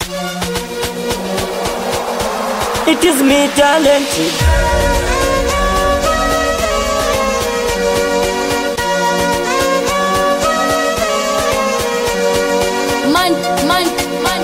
It is me talented. Man, man, man,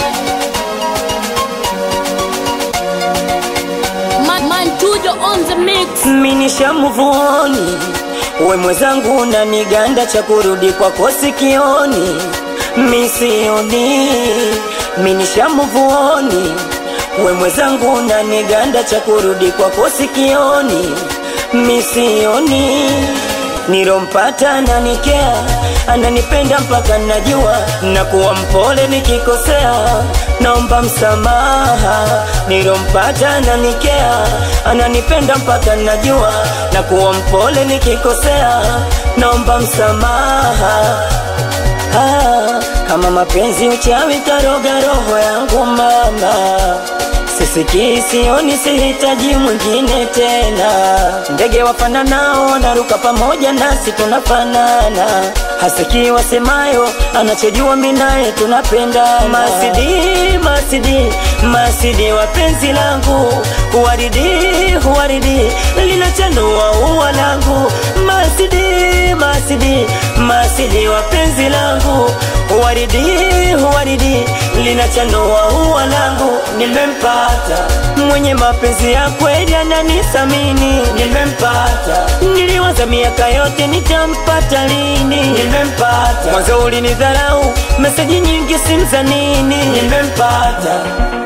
man, man, Tujo on the mix. Minisha muvuoni, we mwenzangu na niganda cha kurudi kwako sikioni, misioni. Minisha muvuoni, we mwenzangu na niganda cha kurudi kwako sikioni, misioni. Nilompata ananikea, ananipenda mpaka najua, na kuwa mpole nikikosea, naomba msamaha. Nilompata ananikea, ananipenda mpaka najua, na kuwa mpole nikikosea, naomba msamaha. Ah, kama mapenzi uchawi karoga roho yangu mama sisikii sioni sihitaji mwingine tena ndege wafananao wanaruka pamoja nasi tunafanana hasikii wasemayo anachojua minaye tunapendana masidi masidi masidi wa penzi langu huwaridi huwaridi linachanua ua langu masidi masidi masidi wa penzi langu huwaridi huwaridi linachanua ua langu nimempata mwenye mapenzi ya kweli ananisamini nimempata niliwaza miaka yote nitampata lini nimempata mwanzo ulinidharau meseji nyingi simza nini nimempata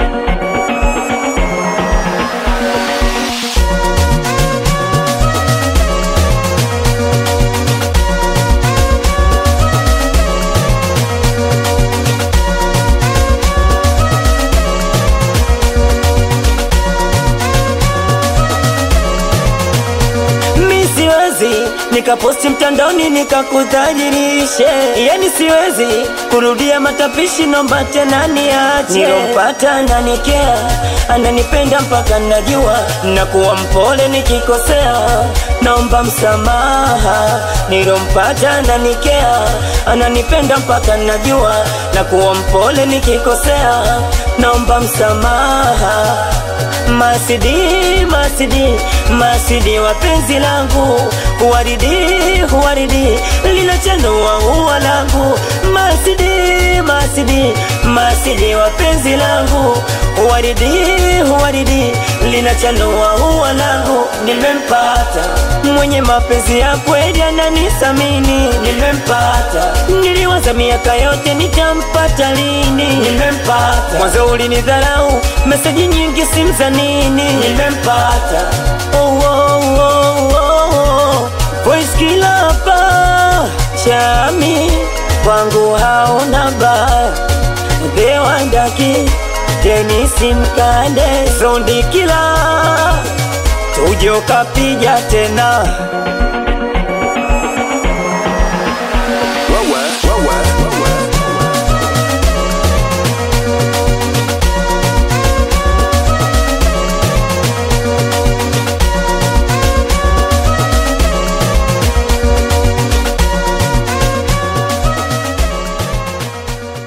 mi siwezi nikaposti mtandaoni nikakudhalilishe, yani siwezi kurudia matapishi, nomba tena niache. Nilompata ananikea, ananipenda mpaka najua, na kuwa mpole nikikosea, naomba msamaha. Nilompata ananikea, ananipenda mpaka najua, na kuwa mpole nikikosea, naomba msamaha. Masidi, masidi, masidi wa penzi langu Huwaridi, huwaridi, linachanua ua langu Masidi, masidi, masidi wa penzi langu Huwaridi, huwaridi, linachanua ua langu Nimempata, mwenye mapenzi ya kweli ananisamini Nimempata, niliwaza miaka yote nitampata lini Nimempata, mwanzo ulinidharau, meseji nyingi simza nini Nimempata, oh, oh, oh, oh, oh. Voice kila hapa chami kwangu hauna baya Dewandaki Denisi Mkande Sondi kila Tujo kapija tena